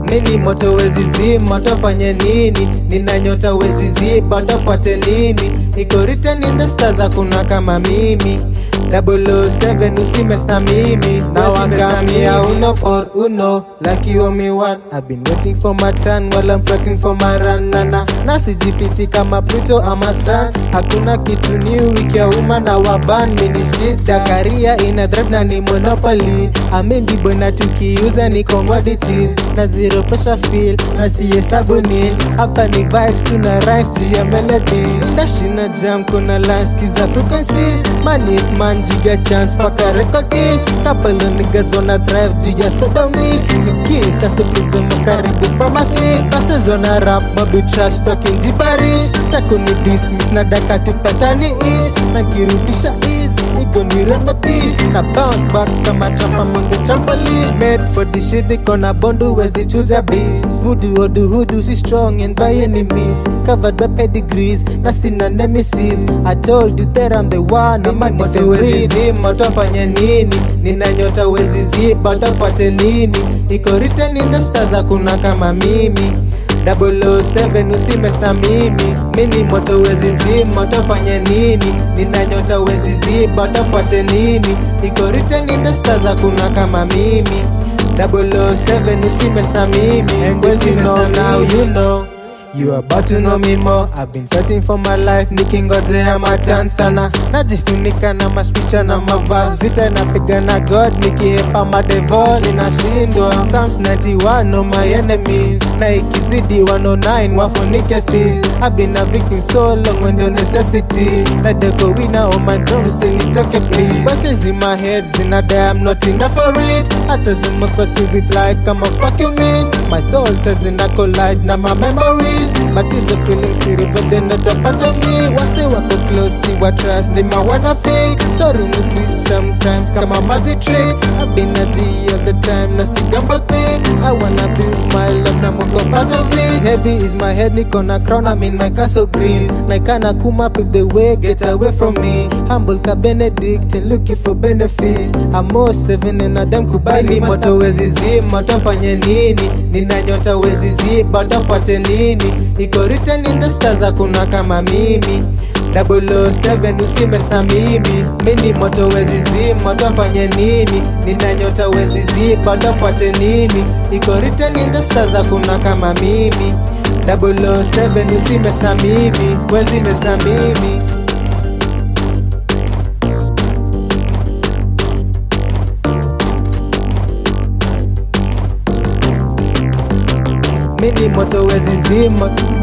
mini moto wezi zima tafanye nini nina nyota wezi ziba tafuate nini iko written in the stars hakuna kama mimi 007 usimes na mimi na wakamia uno or uno like you owe me one I've been waiting for my turn while I'm waiting for my run nana na sijifichi kama Pluto ama Sun hakuna kitu new ikia uma na waban mini shida karia ina drive na ni monopoly amendibo na tukiuza ni commodities na zero pressure feel na sihesabu nil hapa ni vibes tuna rhymes juu ya melody ndashina jam kuna lines kiza frequencies money man jiga chance faka record deal couple of niggas wanna thrive juu ya sodomy kiss just to please the most karibu from a sleep passes wanna rap mobi trash talking gibberish takuni dismiss na daka tupatani ish na kirudisha easy iko ni remedy na bounce back kama trap among the trampoline made for the shit iko na bondu wezi chuja beat voodoo odu hoodoo si strong and by any means covered by pedigrees na sina nemesis I told you that I'm the one no man moto wezi zima utafanya nini nina nyota wezi ziba utafuate nini iko written in the stars hakuna kama mimi 007 usimes na mimi mini moto wezi zima utafanya nini nina nyota wezi ziba utafuate nini iko written in the stars hakuna kama mimi 007 usimes na mimi and wezi know now you know You are about to know me more I've been fighting for my life nikingojea matan sana najifunika na maspicha na mavas vita inapiga na god nikiepa madevol inashindwa Psalms 91 on my enemies na ikizidi 109 wafunike sis I've been a victim so long when the necessity na deko wina on my drum usinitoke please Voices in my head zinadai I'm not enough for it hata zimekosi reply kama fuck you mean my soul tazina collide na my memories but is a feeling siriva then not a part of me wase wako close see what trust they my wanna fake sorry ni sweet sometimes kama magic trick I've been at the other time na si gamble pick I wanna build my love na moko part of it heavy is my head niko na crown I'm in my castle grease na kana kuma pave the way get away from me humble ka Benedict and looking for benefits I'm more seven and Adam kubali moto wezi zima utafanya nini nina nyota wezi ziba utafuate nini iko written in the stars hakuna kama mimi 007 usimes na mimi mini moto wezi zima utafanya nini nina nyota wezi ziba utafuate nini iko written in the stars hakuna kama mimi 007 usimes na mimi wezi mes na mimi mini moto wezi zima